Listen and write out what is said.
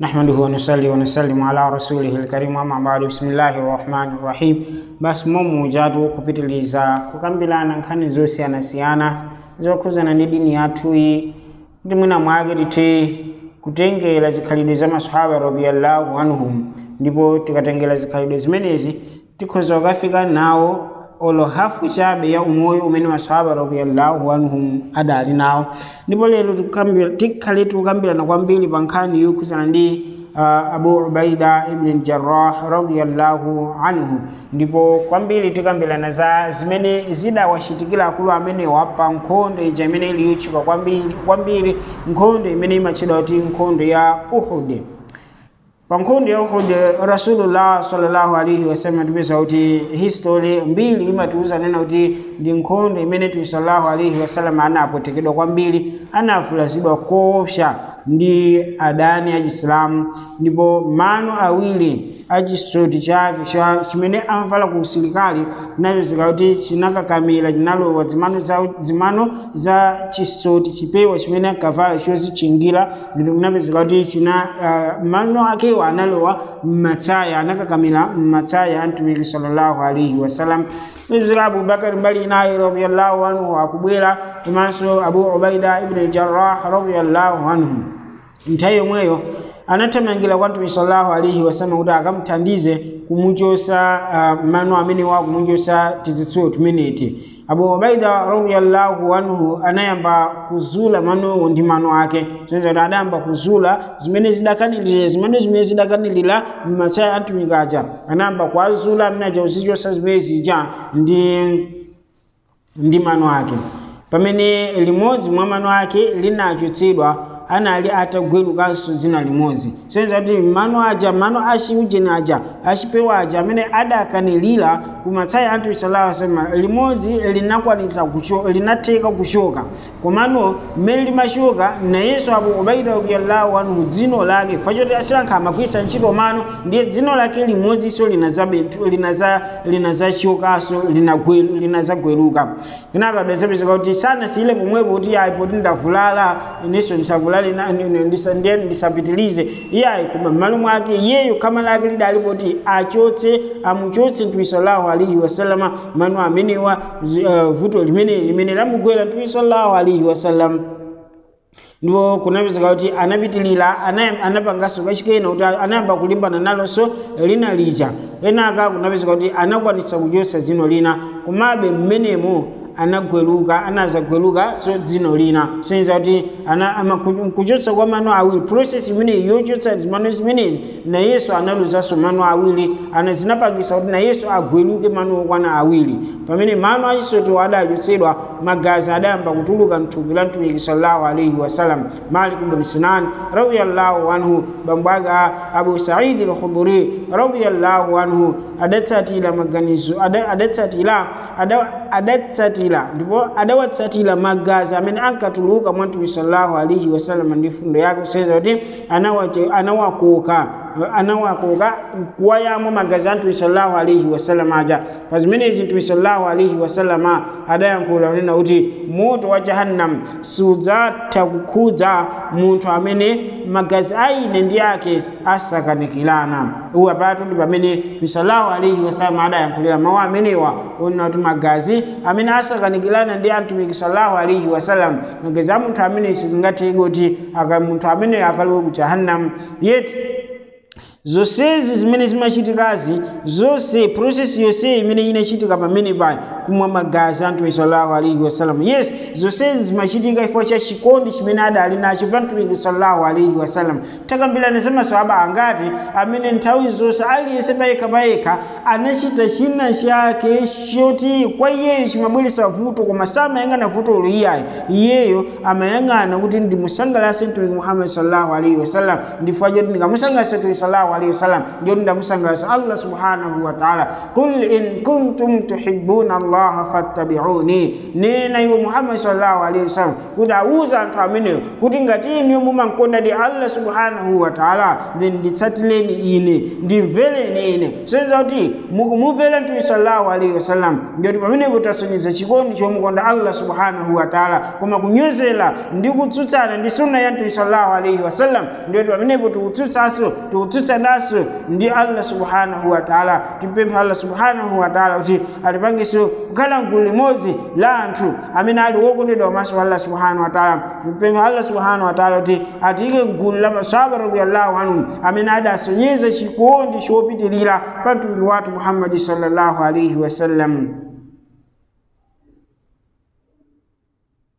نحمده ونصلي ونسلم على رسوله الكريم أما بعد بسم الله الرحمن الرحيم basi momu jatu kupitiliza kukambirana nkhani zosiyanasiyana zokhuzana ndi dini yathuyi kuti mwina mwake tithe kutengera zikhalidwe za masahaba radiyallahu anhum ndipo tikatengera zikhalidwe zimenezi tikhoza kukafika nawo olo hafu chabe ya umoyo umene masahaba radiyallahu anhum adali nawo ndipo lero tikukambira- tikhale tikukambirana kwambiri pa nkhani yokhuzana ndi uh, abu ubaida ibn jarrah radiyallahu anhu ndipo kwambiri tikambirana za zimene zidawachitikira akulu amenewa pa nkhondo ija imene ili yotchuka kwambiri kwambiri nkhondo imene imatchedwa kuti nkhondo ya uhud pa nkhondo ya uhud rasulullah sallallahu alaihi wasallam tipeza kuti history mbiri imatiuza nena kuti ndi nkhondo imene tumi sallallahu alaihi wasallam anapotekedwa kwambiri anavulazidwa koopsa ndi adani achisilamu ndipo mano awiri achisoti chake cha- chimene amvala ku usilikali chinapezeka kuti chinakakamira chinalowa zimano za, zimano za chisoti chipewa chimene ankavala chozichingira ndipo kunapezeka kuti china uh, mano akewo analowa mmatsaya anakakamira mmatsaya a mtumiki sallallahu alaihi wasallam kupezeka abubakari mbali inayi radiallahu anhu akubwera komanso abu ubaida ibn jarrah radiallahu anhu nthawi yomweyo anathamangira kwa mtume sallallahu alaihi wasallam kuti akamthandize kumuchosa uh, mano amene wa kumuchosa tizitsulo tumeneti abu ubaida radiyallahu anhu anayamba kuzula manowo ndi mano ake sonza kuti adayamba kuzula zimene zidakanilira zimene zimene zidakanilira mmatsaya atumiki aja anayamba kuazula amene aja kuzichosa zimene zija ndi ndi mano ake pamene limodzi mwa mano ake linachotsedwa anali atagwerukanso dzina limodzi soyenza kuti mano aja mano achiujeni aja achipewa aja amene adakanilira kumatsaya a mtume sallallahu alaihi wasallam limodzi linakwanira kucho linatheka kuchoka komano mmene limachoka nayenso abu ubaida radiyallahu anhu dzino lake fachoti asilankha amagwiritsa ntchito mano ndiye dzino lake limodzinso linazabentu linaza linazachokaso linagwe- linazagweruka kenaka adazapezeka kuti sanasiyile pomwepo kuti ayi poti ndavulala inenso ndisavulale na- ni- ni- ndisa- ndiye ndisapitilize iyayi koma m'malo mwake iyeyo khama lake lidali poti achotse amuchotse mtume sallallahu alaihi wasallama mano amenewa zi- uh, vuto limene limene lamugwera mtume sallallahu alaihi wasallam ndipo kunapezeka kuti anapitilira ana- anapanganso kachikena kuti anayamba kulimbana nalonso lina lija kenaka kunapezeka kuti anakwanitsa kuchotsa dzino lina komabe mmenemo anagweruka anazagweruka so dzino lina soyenza kuti ana- ama- ku- kuchotsa kwa mano awiri process imeneyi yochotsa zimano zimenezi nayenso analuzanso mano awiri ana zinapangisa kuti nayenso agweruke mano okwana awiri pamene mano achisoto adachotsedwa magazi adayamba kutuluka mthupi la mtumiki sallallahu alaihi wasallam malik ibn sinan radiyallahu anhu bambo ake a abu saidi al-khudri radiyallahu anhu adatsatira maganizo ada- adatsatira ada- adatsatira ndipo adawatsatira magazi amene ankatuluka mwa mtume sallallahu alaihi wasallam ndi fundo yake kuseza kuti anawache- anawakoka anawakoka kuwayamwa magazi a mtume sallallahu alaihi wasallam aja pa zimenezi mtume sallallahu alaihi wasallama adayankhula kunena kuti moto wa jahannam sudzatha kukhudza munthu amene magazi a ine ndi ake asakanikirana uwu apatu ndi pamene mtume sallallahu alaihi wasallam adayankhulira mawu amenewa onena kuti magazi amene asakanikirana ndi amtumiki sallallahu alaihi wasallam magazi a munthu amene sizingatheke kuti aka- munthu amene akalowe ku jahannam yeti zonsezi zimene zimachitikazi zonse process yonse imene inachitika pamene paya kumwa magazi a mtume sallallahu alaihi wasallam yes zonsezi zimachitika chifukwa cha chikondi chimene adali nacho pa mtumiki sallallahu alaihi wasallam takambirana za maswahaba angati amene nthawi zonse aliyense payekha payekha anachita china chake choti kwa iyeyo chimabweretsa vuto koma samayang'ana vuto iyayo iyeyo amayang'ana kuti ndimusangalatse mtumiki muhammad sallallahu alaihi wasallam ndifukwa choti ndikamusangalatsa mtumiki sallallahu sallallahu alaihi wasallam ndio ndamusangalasa allah subhanahu wa ta'ala qul in kuntum tuhibbuna allaha fattabi'uni nena iwe muhammad sallallahu alaihi wasallam kuti auza anthu amenewo kuti ngati inu mumankonda di allah subhanahu wa ta'ala then nditsatileni ine ndimvereni ine soiza kuti mukumumvera mtume sallallahu alaihi wasallam ndiyoti pamenepo tasonyeza chikondi chomukonda allah subhanahu wa ta'ala koma kunyozera ndi kutsutsana ndi sunna ya mtume sallallahu alaihi wasallam ndiyoti pamenepo tikutsutsanso tikutsutsananso ndi allah subhanahu wa ta'ala timpempha allah subhanahu wa ta'ala kuti atipangiso kukhala mgulu limodzi la anthu amene ali wokondedwa pamaso pa allah subhanahu wa ta'ala timpempha allah subhanahu wa ta'ala kuti atiyike mgulu la masahaba radiyallahu anhum amene adasonyeza chikondi chopitirira pa mtumiki wathu muhammadi sallallahu alaihi wasallam